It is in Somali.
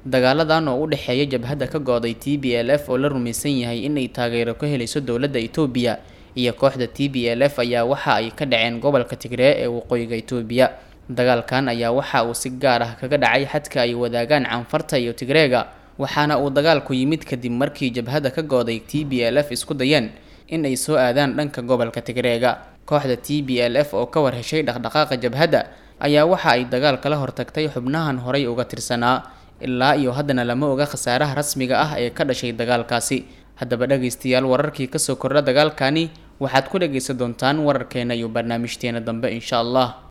dagaaladan oo u dhexeeya jabhadda ka go-day t b l f oo la rumaysan yahay inay taageero ka helayso dowladda itoobiya iyo kooxda t b l f ayaa waxa ay ka dhaceen gobolka tigree ee waqooyiga itoobiya dagaalkan ayaa waxa uu si gaar ah kaga dhacay xadka ay wadaagaan canfarta iyo tigreega waxaana uu dagaalku yimid kadib markii jabhadda ka go-day t b l f isku dayeen in ay soo aadaan dhanka gobolka tigreega kooxda t b l f oo ka war heshay dhaqdhaqaaqa jabhadda ayaa waxa ay dagaal kala hortagtay xubnahan horay uga tirsanaa ilaa iyo haddana lama oga khasaaraha rasmiga ah ee ka dhashay dagaalkaasi haddaba dhagaystayaal wararkii kasoo kordha dagaalkani waxaad ku dhagaysan doontaan wararkeena iyo barnaamijteena dambe insha allah